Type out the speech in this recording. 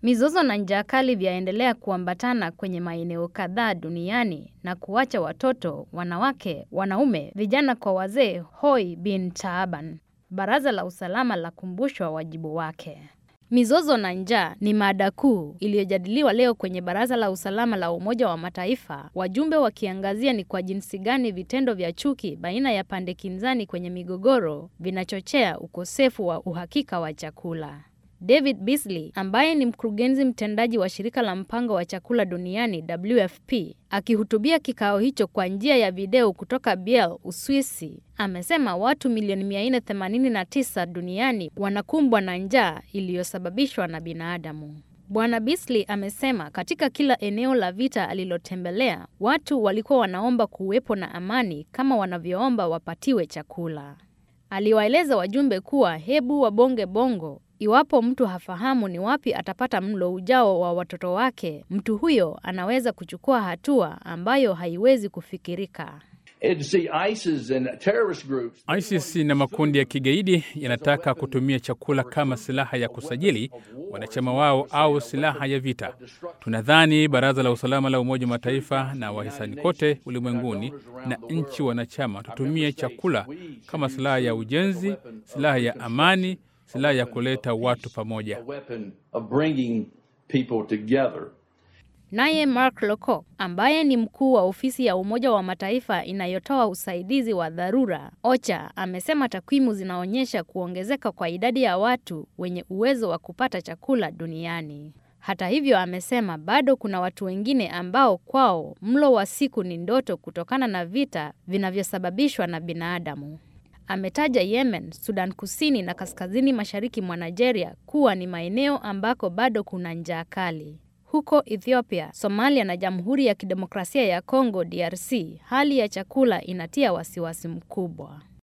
Mizozo na njaa kali vyaendelea kuambatana kwenye maeneo kadhaa duniani na kuacha watoto, wanawake, wanaume, vijana kwa wazee hoi bin taaban. Baraza la Usalama lakumbushwa wajibu wake. Mizozo na njaa ni mada kuu iliyojadiliwa leo kwenye Baraza la Usalama la Umoja wa Mataifa, wajumbe wakiangazia ni kwa jinsi gani vitendo vya chuki baina ya pande kinzani kwenye migogoro vinachochea ukosefu wa uhakika wa chakula. David Beasley ambaye ni mkurugenzi mtendaji wa shirika la mpango wa chakula duniani WFP, akihutubia kikao hicho kwa njia ya video kutoka Biel, Uswisi, amesema watu milioni 489 duniani wanakumbwa na njaa iliyosababishwa na binadamu. Bwana Beasley amesema katika kila eneo la vita alilotembelea, watu walikuwa wanaomba kuwepo na amani kama wanavyoomba wapatiwe chakula. Aliwaeleza wajumbe kuwa hebu wabonge bongo Iwapo mtu hafahamu ni wapi atapata mlo ujao wa watoto wake, mtu huyo anaweza kuchukua hatua ambayo haiwezi kufikirika. ISIS na makundi ya kigaidi yanataka kutumia chakula kama silaha ya kusajili wanachama wao au silaha ya vita. Tunadhani Baraza la Usalama la Umoja wa Mataifa na wahisani kote ulimwenguni na nchi wanachama tutumie chakula kama silaha ya ujenzi, silaha ya amani silaha ya kuleta watu pamoja. Naye Mark Lowcock ambaye ni mkuu wa ofisi ya Umoja wa Mataifa inayotoa usaidizi wa dharura OCHA amesema takwimu zinaonyesha kuongezeka kwa idadi ya watu wenye uwezo wa kupata chakula duniani. Hata hivyo, amesema bado kuna watu wengine ambao kwao mlo wa siku ni ndoto kutokana na vita vinavyosababishwa na binadamu. Ametaja Yemen, Sudan Kusini na kaskazini mashariki mwa Nigeria kuwa ni maeneo ambako bado kuna njaa kali. Huko Ethiopia, Somalia na Jamhuri ya Kidemokrasia ya Kongo DRC, hali ya chakula inatia wasiwasi mkubwa.